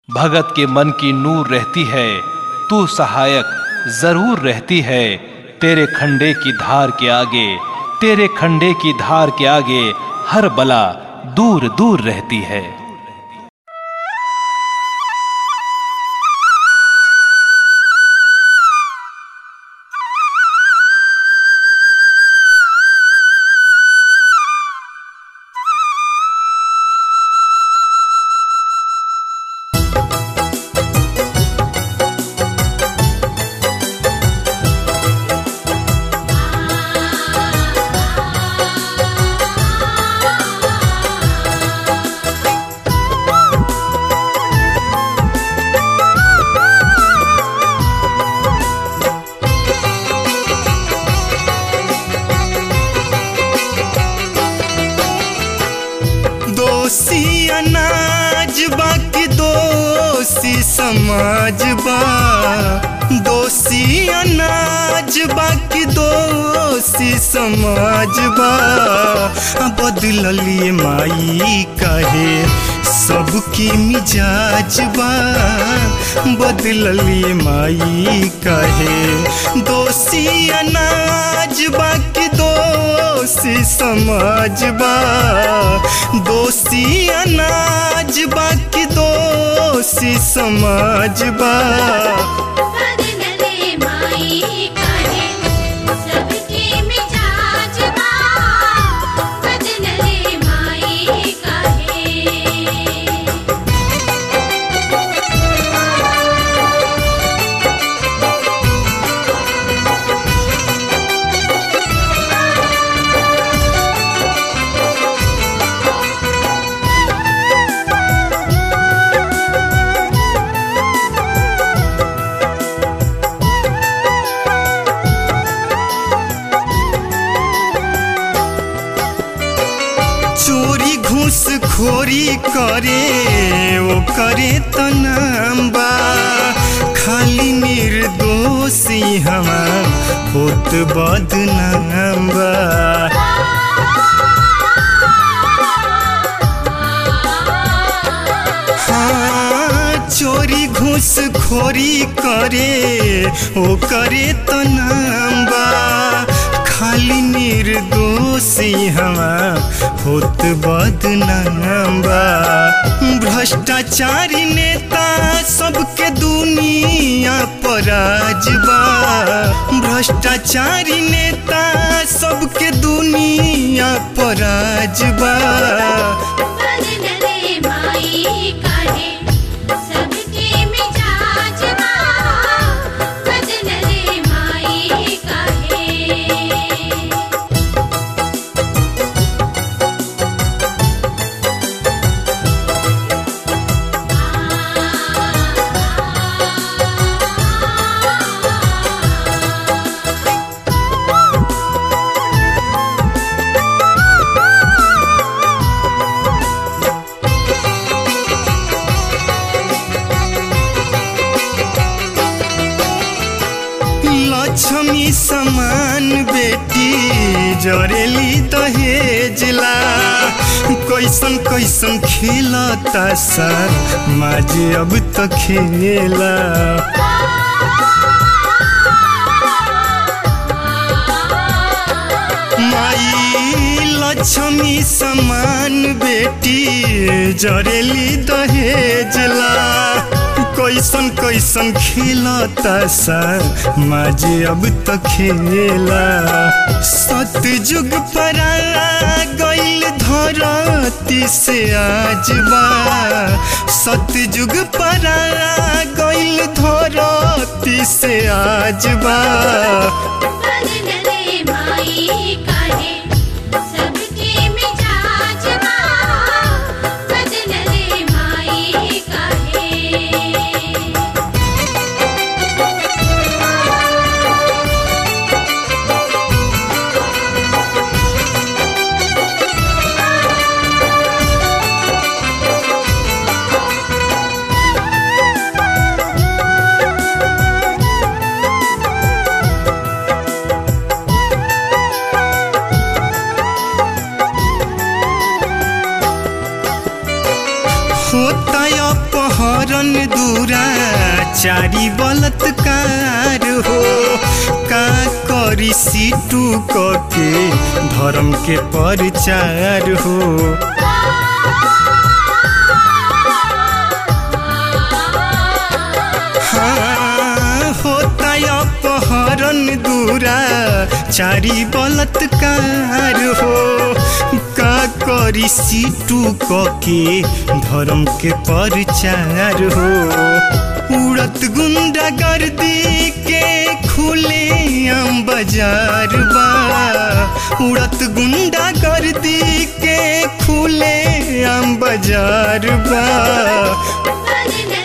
भगत के मन की नूर रहती है तू सहायक जरूर रहती है तेरे खंडे की धार के आगे तेरे खंडे की धार के आगे हर बला दूर दूर रहती है दोषी अनाज बा कि दोषी समाज बा दोषी अनाज बा कि दोषी समाज बा बदललिए माई कहे सबकी मिजाज बा बदललिए माई कहे दोषी अनाज बा कि दोषी समाज बा दोषी अनाज बा कि दोषी समाज बा बदलले माई काहे सबके मिजाज बा बदलले माई काहे चोरी घूस खोरी करे ओ करे त नाम बा खाली निर्दोषी हवा होत बदनाम बा हाँ, चोरी घूस खोरी करे ओ करे तो नाम बा खाली निर्दोषी हवा होत बदनाम बा भ्रष्टाचारी नेता सबके दुनिया पराज बा भ्रष्टाचारी नेता सबके दुनिया पराज बा बदलले माई काहे सबके मिजाज बा बदलले माई काहे लक्ष्मी समान बेटी जरेली दहेजला कैसन कैसन खेलता सर माजे अब तो खेला माई लक्ष्मी समान बेटी जरेली दहेजला कैसन कैसन खेलता सा माजे अब तो खेला सतयुग पर गईल धरती से आज बा सतयुग पर गईल धरती से आज बा बदलले माई काहे सबके मिजाज बा बदलले माई काहे हाँ दूरा चारी बलात्कार हो का करी सीटू क के धर्म के प्रचार हो हाँ, होता अपहरण दूरा चारी बलात्कार हो का करी सीटू क के धर्म के प्रचार हो उड़त गुंडा गर्दी के खुले आम बाजार बा उड़त गुंडा गर्दी के खुले आम बाजार बा बदले